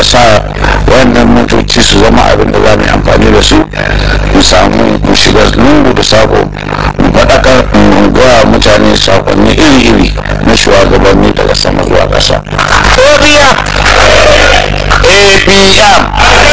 Allah sa wannan motoci su zama abin da za mu yi amfani da su mu samu mu shiga lungu da sako mu faɗakar mu gaya mutane sakonni iri-iri na shugabanni daga sama zuwa ƙasa. ABM ABM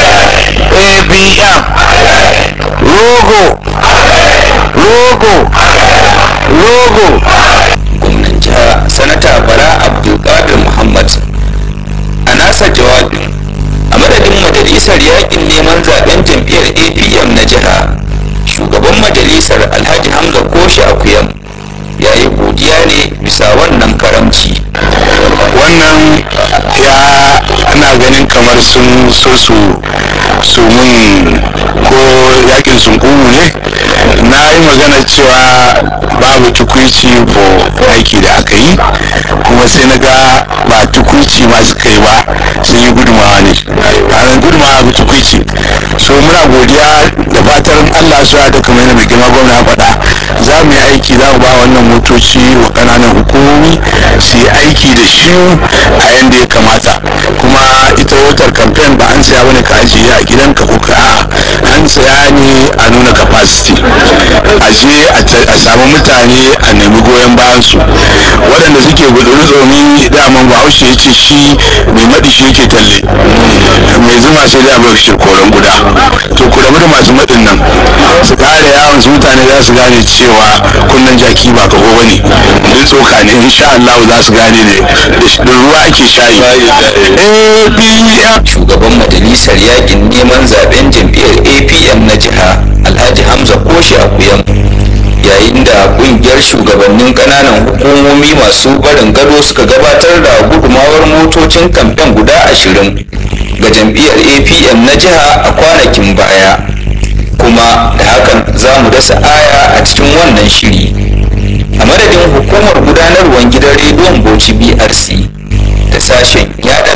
ABM logo logo logo gwamnan jiha sanata bala abdulkadir muhammad a nasa jawabin a madadin majalisar yakin neman zaben jam'iyyar apm na jiha shugaban majalisar alhaji hamza koshi akuyam ya yi godiya ne bisa wannan karamci wannan ya ana ganin kamar sun so su su mun ko yakin sun ne na yi magana cewa babu tukuici ko aiki da aka yi kuma sai na ga ba tukuici ma suka yi ba sun yi gudumawa ne ranar gudumawa ba tukuici so muna godiya da fatan allah su da kamar yadda mai girma gwamna ya faɗa za mu yi aiki za mu ba wannan motoci wa ƙananan hukumomi su yi aiki da shi a yadda ya kamata kuma ita wutar kamfen ba an siya bane ka ajiye a gidanka ko ka a'a an siya ne a nuna capacity a je a samu mutane a nemi goyon bayan su waɗanda suke guduru tsomi daman bahaushe ya ce shi mai maɗi shi yake talle mai zuma sai da bar shi koren guda to ku rabu da masu maɗin nan su ƙara yawon su mutane za su gane cewa kunnen jaki ba kaho bane duk tsoka ne insha Allah za su gane ne da ruwa ake shayi APM shugaban majalisar yakin neman zaben jam'iyyar apm na jiha alhaji hamza koshi akuyam yayin da kungiyar shugabannin kananan hukumomi masu barin gado suka gabatar da gudumawar motocin kamfen guda ashirin ga jam'iyyar apm na jiha a kwanakin baya kuma da hakan za mu dasa aya a cikin wannan shiri a madadin hukumar gudanarwar gidan rediyon bauchi brc da sashen yada